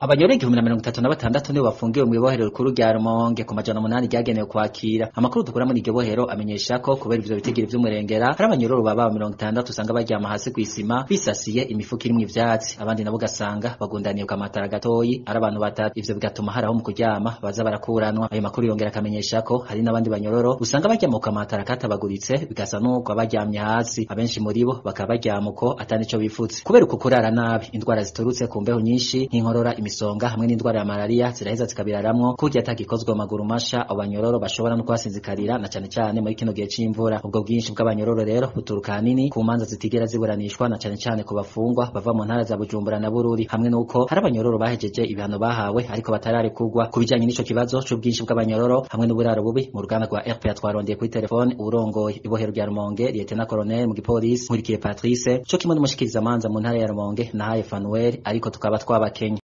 abanyororo igihumbi na mirongo itatu na batandatu nibo bafungiwe mw'ibohero rikuru rya Rumonge ku majana umunani ryagenewe kwakira amakuru dukura muri iryo bohero amenyesha ko kubera ivyo bitigiri vy'umurengera hari abanyororo baba mirongo itandatu usanga baryama hasi kw'isima bisasiye imifuko irimwo ivyatsi abandi nabo ugasanga bagundaniye ku kamatara gatoyi ari abantu batatu ivyo bigatuma hari aho mu kuryama baza barakuranwa ayo makuru yongera akamenyesha ko hari n'abandi banyororo usanga baryama ku kamatara katabaguritse bigasa n'uko abaryamye hasi abenshi muri bo bakaba baryama uko atani ico bifutse kubera uko kurara nabi indwara ziturutse ku mbeho nyinshi nk'inkorora imisonga hamwe n'indwara ya malaria ziraheza zikabiraramwo kurya atagikozwe mu maguru masha abo banyororo bashobora no kuhasinzikarira na cane cane muri kino gihe c'imvura ubwo bwinshi bw'abanyororo rero buturuka hanini ku manza zitigera ziburanishwa na cane cane ku bafungwa bava mu ntara za Bujumbura na Bururi hamwe n'uko hari abanyororo bahejeje ibihano bahawe ariko batararekurwa ku bijanye n'ico kibazo c'ubwinshi bw'abanyororo hamwe n'uburaro bubi mu ruganda rwa RPA twarondeye kuri telefone urongoye ibohero rya Rumonge Lieutenant Colonel mu gipolisi Nkurikiye Patrice co kimwe n'umushikiriza manza mu ntara ya Rumonge nahaye Fanuel ariko tukaba twabakenye